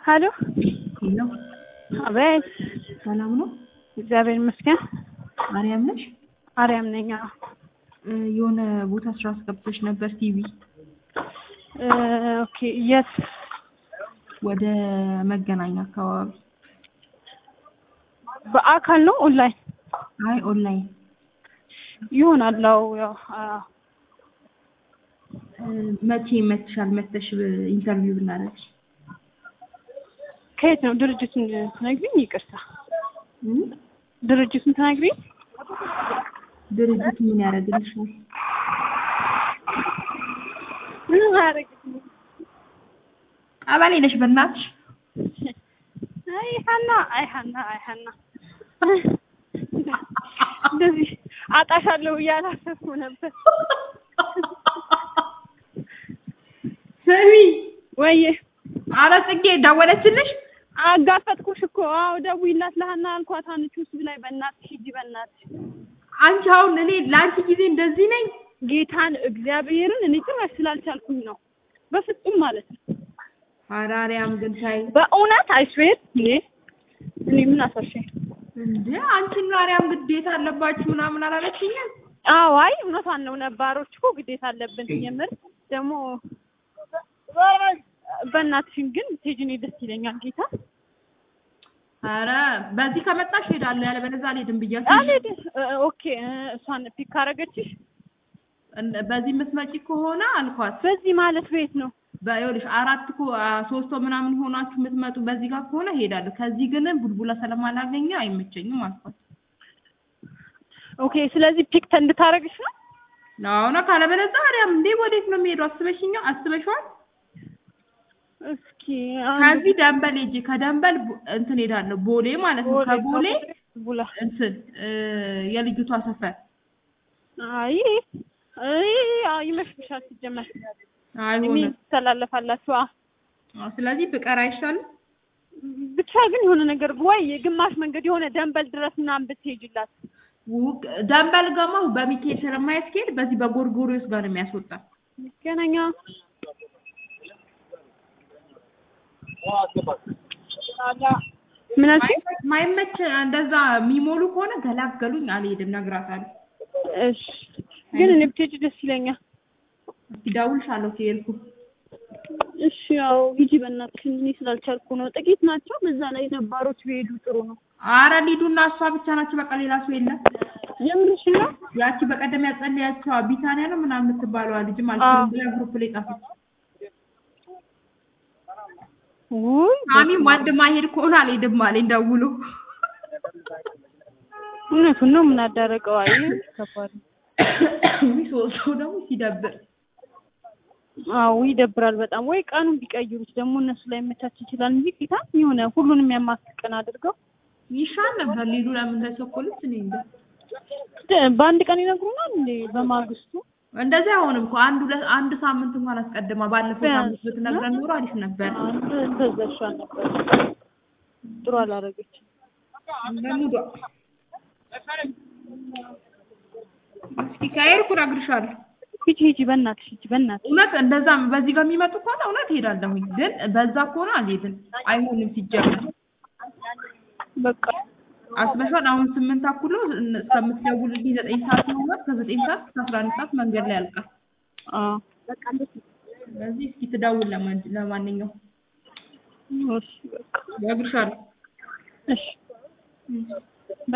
ሀሎ ሄሎ፣ አቤት። ሰላም ነው? እግዚአብሔር ይመስገን። ማርያም ነሽ? አርያም ነኝ። አዎ። እ የሆነ ቦታ ስራ አስገብተሽ ነበር ቲቪ እ ኦኬ። የት? ወደ መገናኛ አካባቢ። በአካል ነው ኦንላይን? አይ ኦንላይን። ይሆናል። አዎ ያው አዎ። እ መቼ መትሻል መተሽ ኢንተርቪው ብናደርግ? ከየት ነው? ድርጅቱን ትነግሪኝ? ይቅርታ እ ድርጅቱን ትነግሪኝ? ድርጅቱ ምን ያደርግልሻል? ምን አያደርግልኝም። ቀበሌ ነሽ በእናትሽ? አይ ሀና፣ አይ ሀና፣ አይ ሀና እንደዚህ አጣሻለሁ ብዬ አላሰብኩም ነበር። ስሚ፣ ወይዬ ኧረ ጽጌ ደወለችልሽ? አጋፈጥኩሽ እኮ። አዎ ደውዪላት ለሀና አልኳት። አንቺ ውስጥ ላይ በእናትሽ ሂጂ፣ በእናትሽ አንቺ አሁን እኔ ለአንቺ ጊዜ እንደዚህ ነኝ? ጌታን እግዚአብሔርን እኔ ጭራሽ ስላልቻልኩኝ ነው። በፍጹም ማለት ነው። ኧረ አርያም ግን ታይ በእውነት አይስዌር እኔ እኔ ምን አሳሸኝ? እንዴ አንቺና አርያም ግዴታ አለባችሁ ምናምን አላለችኝም? አዎ አይ እውነቷን ነው። ነባሮች እኮ ግዴታ አለብን። የምር ደግሞ በእናትሽን ግን ብትሄጂ እኔ ደስ ይለኛል። ጌታ ኧረ በዚህ ከመጣሽ ሄዳለሁ፣ ያለበለዚያ አልሄድም ብያለሁ። አልሄድም። እ- ኦኬ እ፣ እሷን ፒክ ካረገችሽ እንደ- በዚህ የምትመጪ ከሆነ አልኳት። በዚህ ማለት ቤት ነው። በይኸውልሽ አራት እኮ አ፣ ሶስት ሰው ምናምን ሆናችሁ የምትመጡ በዚህ ጋር ከሆነ ሄዳለሁ። ከዚህ ግን ቡልቡላ ስለማላገኘ አይመቸኝም አልኳት። ኦኬ ስለዚህ ፒክ እንድታረግሽ ነው። አሁን ካለበለዚያ አርያም እንዴ ወዴት ነው የሚሄደው? አስበሽኛ አስበሽዋል? እስኪ አንዱ- ከዚህ ደንበል ሂጂ፣ ከደንበል ቡ- እንትን ሄዳለሁ ቦሌ ማለት ነው። ከቦሌ ቡላ እንትን እ፣ የልጅቷ ሰፈር አይ አይ አይ ይመስልሻል? ሲጀመር አይሆንም። ትተላለፋላችሁ። አ አዎ፣ ስለዚህ ብቀር አይሻልም? ብቻ ግን የሆነ ነገር ወይ የግማሽ መንገድ የሆነ ደንበል ድረስ ምናምን ብትሄጂላት ውቅ ደንበል ገማ በሚካኤል ስለማያስኬድ በዚህ በጎርጎሪዮስ ጋር ነው የሚያስወጣ። ገናኛ ምን አልሽኝ? ማይመች እንደዛ የሚሞሉ ከሆነ ገላገሉኝ፣ አልሄድም፣ እነግራታለሁ። እሺ ግን እኔ ብትሄጂ ደስ ይለኛል። እስኪ እደውልልሻለሁ ከሄድኩ። እሺ ያው ሂጂ በእናትሽ። እኔ ስላልቻልኩ ነው። ጥቂት ናቸው። በዛ ላይ ነባሮች ቢሄዱ ጥሩ ነው። አረ ሊዱና እሷ ብቻ ናቸው፣ በቃ ሌላ ሰው የለም። የምርሽ ነው? ያቺ በቀደም ያጸለያቸው ቢታንያ ነው ምናምን የምትባለዋ ልጅ ማለት አዎ። ነው ብላ ግሩፕ ላይ ጻፈች። ውይ አሚን ወንድ ማሄድ ከሆነ አልሄድም አለኝ ደውሎ። እውነቱን ነው። ምን አዳረቀው? አይ ከባድ ነው። ውይ ሶስት ሰው ደግሞ ሲደብር አዎ ይደብራል በጣም። ወይ ቀኑን ቢቀይሩት ደግሞ እነሱ ላይ መቻች ይችላል እንጂ ጌታ የሆነ ሁሉንም ያማክል ቀን አድርገው ይሻል ነበር። ሊዱ ለምን ተቸኮለች? እኔ እንጃ። ደ- በአንድ ቀን ይነግሩናል እንዴ? በማግስቱ እንደዚህ አይሆንም እኮ አንድ ሁለት አንድ ሳምንት እንኳን አስቀድማ ባለፈው ሳምንት ብትነግረን ኖሮ አሪፍ ነበር። አንድ እንደዛ ይሻል ነበር። ጥሩ አላረገችም። እንደሙዷ እስኪ ከሄድኩ እነግርሻለሁ። ሂጂ ሂጂ፣ በእናትሽ ሂጂ፣ በእናትሽ እውነት እንደዛ በዚህ ጋር የሚመጡ ከሆነ እውነት ሄዳለሁኝ፣ ግን በዛ ከሆነ አልሄድም። አይሆንም ሲጀምር በቃ አስበሻል። አሁን ስምንት አኩሎ እስከምትደውልልኝ ዘጠኝ ሰዓት ነው ማለት ከዘጠኝ ሰዓት እስከ አስራ አንድ ሰዓት መንገድ ላይ ያልቃል። አዎ ስለዚህ እስኪ ትደውል ለማን ለማንኛውም እሺ በቃ እነግርሻለሁ። እሺ